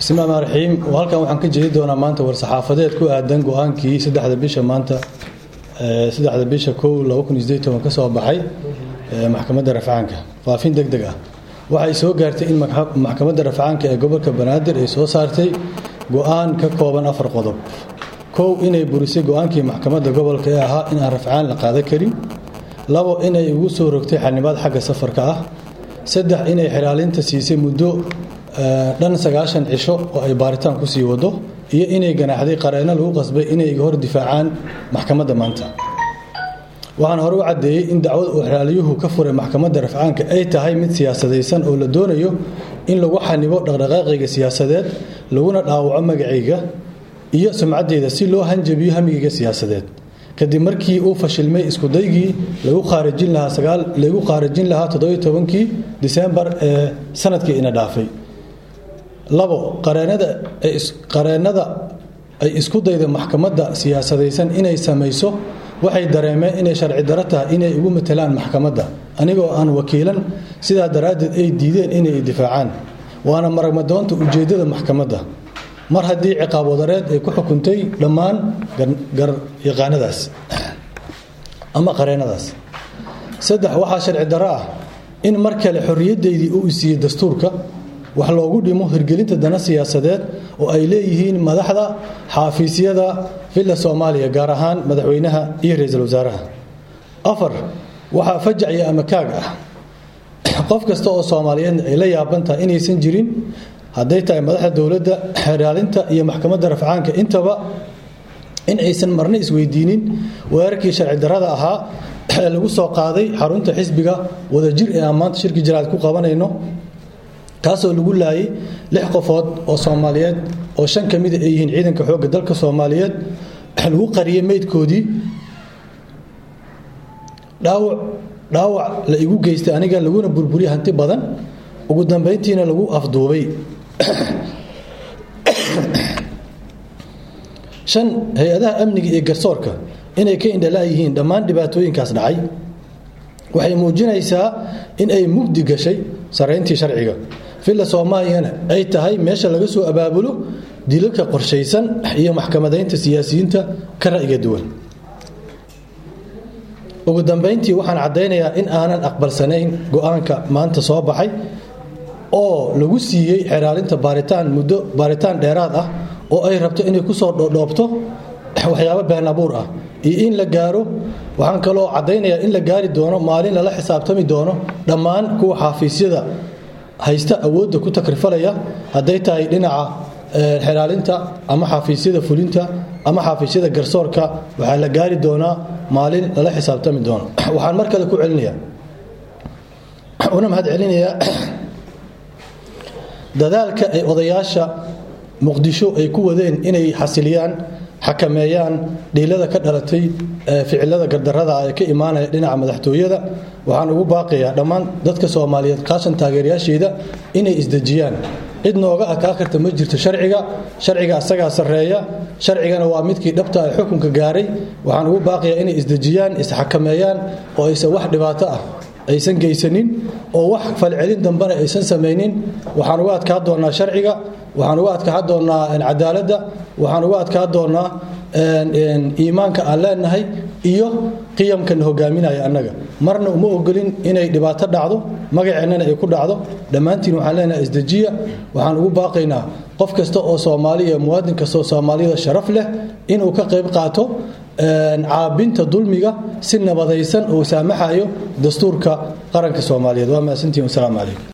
bismi llahi raxiim halkan waxaan ka jeedi doonaa maanta war-saxaafadeed ku aadan go-aankii saddexda bisha maanta saddexda bisha kow laba kun iyo sideed toban ka soo baxay maxkamadda rafcaanka faafin deg deg ah waxay soo gaartay in maxkamadda rafcaanka ee gobolka banaadir ay soo saartay go-aan ka kooban afar qodob kow inay burisay go-aankii maxkamadda gobolka ee ahaa in aan rafcaan la qaadan karin labo inay ugu soo rogtay xanibaad xagga safarka ah saddex inay xilaalinta siisay muddo dhan sagaashan cisho oo ay baaritaan kusii wado iyo inay ganaaxday qareenno lagu qasbay inay hor difaacaan maxkamadda maanta waxaan hore u caddeeyey in dacwada uu xilaaliyuhu ka furay maxkamadda rafcaanka ay tahay mid siyaasadaysan oo la doonayo in lagu xanibo dhaqdhaqaaqayga siyaasadeed laguna dhaawaco magacayga iyo sumcaddeeda si loo hanjabiyo hamigayga siyaasadeed kadib markii uu fashilmay iskudaygii lagu khaarijin lahaa lagu khaarijin lahaa toddobiyo tobankii disembar ee sanadkii ina dhaafay labo qareennada ay isku dayda maxkamadda siyaasadaysan inay samayso waxay dareemeen inay sharci daro tahay inay ugu matelaan maxkamadda anigoo aan wakiilan sidaa daraaddeed ay diideen inay difaacaan waana maragmadoonta ujeeddada maxkamadda mar haddii ciqaab wadareed ay ku xukuntay dhammaan garyaqaanadaas ama qareennadaas saddex waxaa sharci daro ah in mar kale xorriyaddaydii uu isiiyey dastuurka wax loogu dhimo hirgelinta dana siyaasadeed oo ay leeyihiin madaxda xaafiisyada villa soomaaliya gaar ahaan madaxweynaha iyo ra-iisul wasaaraha afar waxaa fajac iyo amakaag ah qof kasta oo soomaaliyeedna ay la yaaban tahay inaysan jirin hadday tahay madaxda dowladda xeraalinta iyo maxkamadda rafcaanka intaba in aysan marna isweydiinin weerarkii sharci darada ahaa ee lagu soo qaaday xarunta xisbiga wadajir ee aan maanta shirki jaraad ku qabanayno kaasoo lagu laayay lix qofood oo soomaaliyeed oo shan ka mida ay yihiin ciidanka xoogga dalka soomaaliyeed lagu qariyey meydkoodii dhaawac dhaawac la igu geystay aniga laguna burburiyey hanti badan ugu dambayntiina lagu afduubay shan hay-adaha amniga iyo garsoorka inay ka indhalaayihiin dhammaan dhibaatooyinkaas dhacay waxay muujinaysaa in ay mugdi gashay sarayntii sharciga villa soomaaliyana ay tahay meesha laga soo abaabulo dilalka qorshaysan iyo maxkamadaynta siyaasiyiinta ka ra'yiga duwan ugu dambayntii waxaan caddaynayaa in aanan aqbalsanayn go-aanka maanta soo baxay oo lagu siiyey xeraalinta baaritaan muddo baaritaan dheeraad ah oo ay rabto inay kusoo dhoodhoobto waxyaabo been abuur ah iyo in la gaaro waxaan kaloo caddaynayaa in la gaari doono maalin lala xisaabtami doono dhammaan kuwa xaafiisyada haysta awoodda ku takrifalaya hadday tahay dhinaca xelaalinta ama xaafiisyada fulinta ama xaafiisyada garsoorka waxaa la gaari doonaa maalin lala xisaabtami doono waxaan mar kale ku celinaya una mahad celinayaa dadaalka ay odayaasha muqdisho ay ku wadeen inay xasiliyaan xakameeyaan dhiilada ka dhalatay ficilada gardarada ee ka imaanaya dhinaca madaxtooyada waxaan ugu baaqayaa dhammaan dadka soomaaliyeed kaashan taageerayaasheeda inay isdejiyaan cid nooga adkaa karta ma jirto sharciga sharciga asagaa sarreeya sharcigana waa midkii dhabta ee xukunka gaaray waxaan ugu baaqayaa inay isdejiyaan isxakameeyaan oo aysan wax dhibaato ah aysan geysanin oo wax falcelin dambena aysan samaynin waxaan uga adkaa doonaa sharciga waxaan uga adkaa doonaa cadaaladda waxaan uga adkaa doonaa iimaanka aan leenahay iyo qiyamkana hogaaminaya annaga marna uma ogolin inay dhibaato dhacdo magaceennana ay ku dhacdo dhammaantiin waxaan leenahay isdejiya waxaan ugu baaqaynaa qof kasta oo soomaaliya muwaadin kasta oo soomaaliyada sharaf leh inuu ka qayb qaato caabinta dulmiga si nabadaysan oo saamaxayo dastuurka qaranka soomaaliyeed waa mahadsantihin wasalaamu calaykum